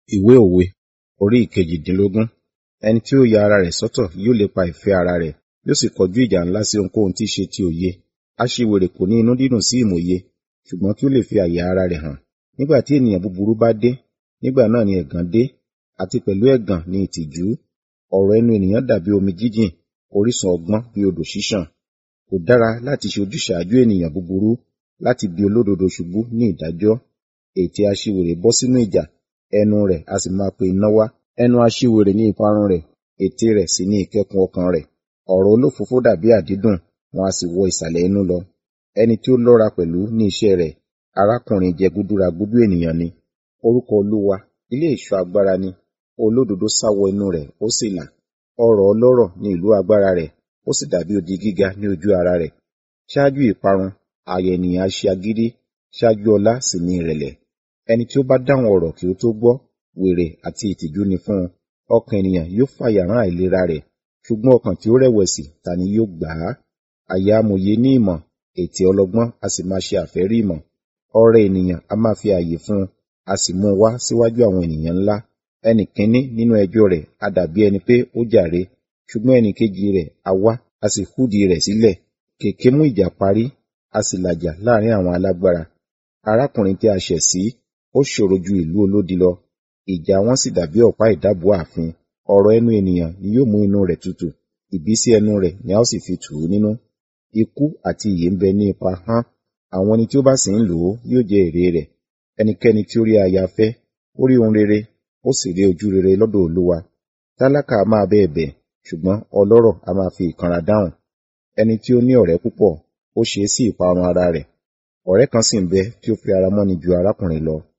Ìwé òwe orí ìkejìdínlógún. Ẹni tí ó ya ara rẹ̀ sọ́tọ̀ yóò lépa ìfẹ́ ara rẹ̀, yóò sì kọjú ìjà ńlá sí ohunkóhun tí í ṣe ti òye. Aṣiwèrè kò ní inú dídùn sí ìmòye, ṣùgbọ́n kí ó lè fi àyà ara rẹ̀ hàn. Nígbà tí ènìyàn búburú bá dé, nígbà náà ni ẹ̀gàn dé, àti pẹ̀lú ẹ̀gàn ni ìtìjú. Ọ̀rọ̀ ẹnu ènìyàn dàbí omi jíjìn, orísun ọgbọ́n bí odò ṣíṣàn. Kò dára láti ṣe ojúsàájú ènìyàn búburú, láti bi olódodo ṣubú ní ìdájọ́. Ètè aṣiwèrè bọ́ sínú ìjà, ẹnu rẹ̀ a sì máa pe iná wá. Ẹnu aṣiwèrè ni ìparun rẹ̀, ètè rẹ̀ sì ni ìkẹ́kùn ọkàn rẹ̀. Ọ̀rọ̀ olófòófó dàbí àdídùn, wọn a sì wọ ìsàlẹ̀ inú lọ. Ẹni tí ó lọ́ra pẹ̀lú ní iṣẹ́ rẹ̀, arákùnrin jẹgúdúragúdú ènìyàn ni. Orúkọ Olúwa, ilé ìṣọ́ agbára ni, olódodo sá wọ inú rẹ̀, ó sì là. Ọrọ̀ ọlọ́rọ̀ ni ìlú agbára rẹ̀, ó sì dàbí odi gíga ní ojú ara rẹ̀. Ṣáájú ìparun, àyà ènìyàn á ṣe agídí, ṣáájú ọlá sì ni ìrẹ̀lẹ̀. Ẹni tí ó bá dáhùn ọ̀rọ̀ kí ó tó gbọ́, wèrè àti ìtìjú ni fún un. Ọkàn ènìyàn yóò fàyà rán àìlera rẹ̀, ṣùgbọ́n ọkàn tí ó rẹ̀wẹ̀sì ta ni yóò gbà á? Àyà amòye ní ìmọ̀, ètè ọlọ́gbọ́n a sì máa ṣe àfẹ́rí ìmọ̀. Ọrẹ ènìyàn a máa fi ààyè fún un, a sì mú un wá síwájú àwọn ènìyàn ńlá. Ẹni kínní nínú ẹjọ́ rẹ̀ a dàbí ẹni pé ó jàre, ṣùgbọ́n ẹnì kejì rẹ̀ a wá, a sì húdìí rẹ̀ sílẹ̀. Kèké mú ìjà parí, a sì làjà láàrin àwọn alágbára. Arákùnrin tí a ṣẹ̀ sí, ó ṣòro ju ìlú olódi lọ. Ìjà wọn sì dàbí ọ̀pá ìdábùú ààfin. Ọ̀rọ̀ ẹnu ènìyàn ni yóò mú inú rẹ̀ tutù, ìbísí ẹnu rẹ̀ ni a ó sì fi tù ú nínú. Ikú àti ìyè ń bẹ ní ipa ahọ́n, àwọn ẹni tí ó bá sì ń lò ó yóò jẹ èrè rẹ̀. Ẹnikẹ́ni tí ó rí aya fẹ́, ó rí ohun rere, ó sì rí ojú rere lọ́dọ̀ Olúwa. Tálákà a máa bẹ ẹ̀bẹ̀, ṣùgbọ́n ọlọ́rọ̀ a máa fi ìkanra dáhùn. Ẹni tí ó ní ọ̀rẹ́ púpọ̀, ó ṣe é sí ìparun ara rẹ̀. Ọ̀rẹ́ kan sì ń bẹ tí ó fi ara mọ́ni ju arákùnrin lọ.